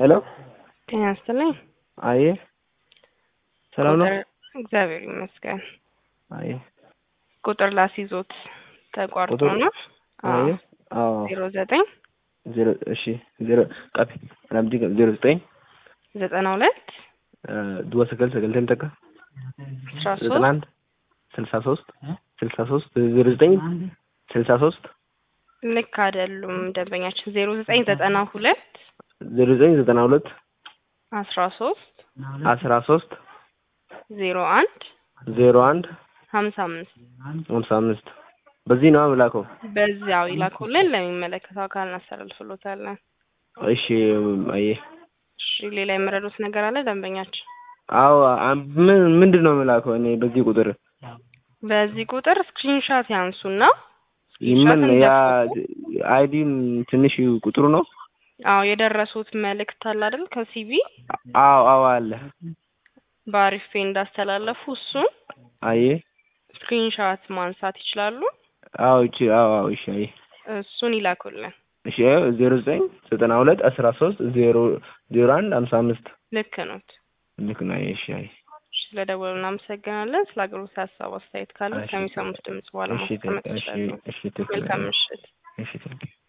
ሄሎ ጤና ይስጥልኝ። አዬ ሰላም ነው? ቁጥር እግዚአብሔር ይመስገን። አዬ ቁጥር ላስይዞት ተቋርጦ ቁጥር? ነው። አዬ አዎ ዜሮ ዘጠኝ ዜሮ እሺ ዜሮ ቀቢ ራምዲ ዜሮ ዘጠኝ ዘጠና ሁለት ድዋ ሰገል ሰገልተን ተካ አስራ ዘጠና ሶስት አንድ ስልሳ ሶስት ስልሳ ሶስት ዜሮ ዘጠኝ ስልሳ ሶስት ልክ አይደሉም ደንበኛችን። ዜሮ ዘጠኝ ዘጠና ሁለት ዜሮ ዘጠኝ ዘጠና ሁለት አስራ ሶስት አስራ ሶስት ዜሮ አንድ ዜሮ አንድ ሀምሳ አምስት ሀምሳ አምስት በዚህ ነው አምላከው። በዚያው ይላኩልን ለሚመለከተው አካል እናስተላልፍሎታለን። እሺ አዬ እሺ ሌላ የምረዱት ነገር አለ ደንበኛችን? አዎ አ- ምን ምንድን ነው የምላከው እኔ በዚህ ቁጥር በዚህ ቁጥር ስክሪንሻት ያንሱና ምን ስክሪንሻትን ያ ያስገቡ። አይዲ ትንሽ ቁጥሩ ነው? አዎ የደረሱት መልእክት አለ አይደል ከሲቢ አዎ አዎ አለ። በአሪፍ ፔ እንዳስተላለፉ እሱን አዬ ስክሪንሻት ማንሳት ይችላሉ። አዎ እቺ አዎ አዎ እሺ አዬ እሱን ይላኩልን። እሺ ዜሮ ዘጠኝ ዘጠና ሁለት አስራ ሶስት ዜሮ ዜሮ አንድ ሀምሳ አምስት ልክ ኖት። ልክ ነው። አዬ እሺ አዬ ስለደወሉ እናመሰግናለን። ስለ አገሮት ሀሳብ አስተያየት ካለ እሺ። ከሚሰሙት ድምጽ በኋላ እሺ ማስቀመጥ እሺ ይችላሉ። እሺ ትክክል መልካም ምሽት። እሺ ትክክል